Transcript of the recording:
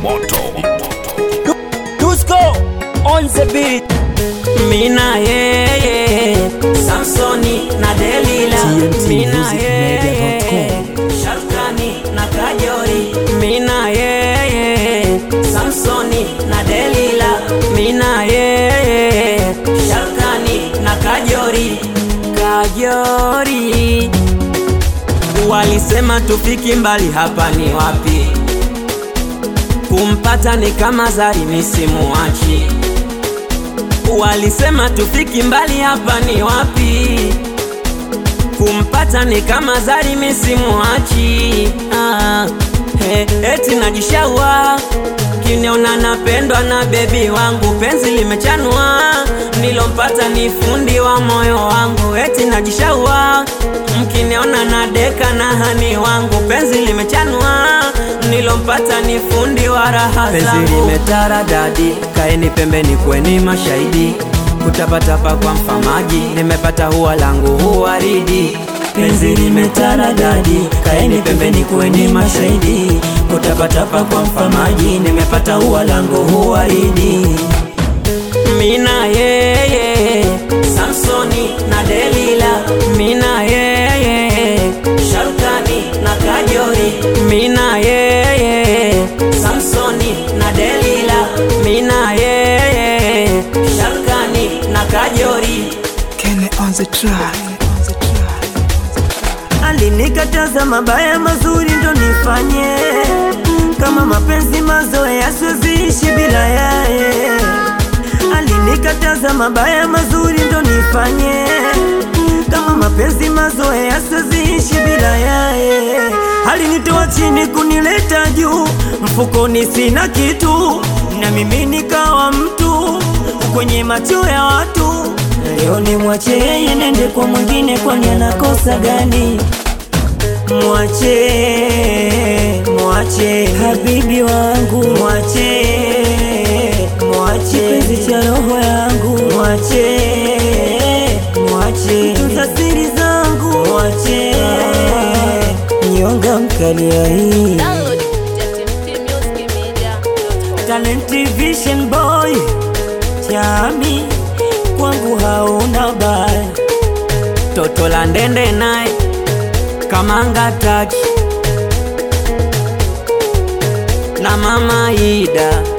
moto Dusko on the beat. Mina yeye Samsoni na Delila Mina yeye Sharkani na Kajori Mina yeye Samsoni na Delila Mina yeye Sharkani na Kajori Kajori Walisema tufiki mbali hapa ni wapi Kumpata ni kama zari misimuachi Walisema tufiki mbali hapa ni wapi Kumpata ni kama zari misimuachi ah, he, Eti najishaua Kiniona napendwa na bebi wangu Penzi limechanua Nilompata ni fundi wa moyo wangu Eti najishaua Mkiniona na deka na hani wangu Penzi limechanua Nilompata ni fundi wa raha Penzi zangu limetara dadi, kaeni pembeni kweni mashahidi, kutapatapa kwa mfamaji, nimepata huwa langu huwaridi. Penzi limetara dadi, kaeni pembeni kweni mashahidi, kutapatapa kwa mfamaji, nimepata huwa langu huwaridi. Mina yeye Samsoni na Delila Mina yeye Sharkani na Kajori Mina yeye Samsoni na Delila Mina yeye Sharkani na Kajori Kene on the track. Alinikataza mabaya mazuri ndo nifanye kama mapenzi mazoea siweziishi bila yaye. Alinikataza mabaya mazuri ndo nifanye kama mapenzi mazoea siweziishi bila yaye. Alinitoa chini kunileta juu, mfukoni sina kitu, na mimi nikawa mtu kwenye macho ya watu. Leo ni mwache yeye nende kwa mwingine, kwani anakosa gani? Mwache, mwache habibi wangu, mwache, mwache kipenzi cha roho yangu, mwache, mwache tunza siri zangu, mwache nyonga mkalia hii Download kupitia tmtmusicmedia.com. Talent Vision Boy chami kwangu hauna baya, toto la ndende naye kamanga taki na mama Ida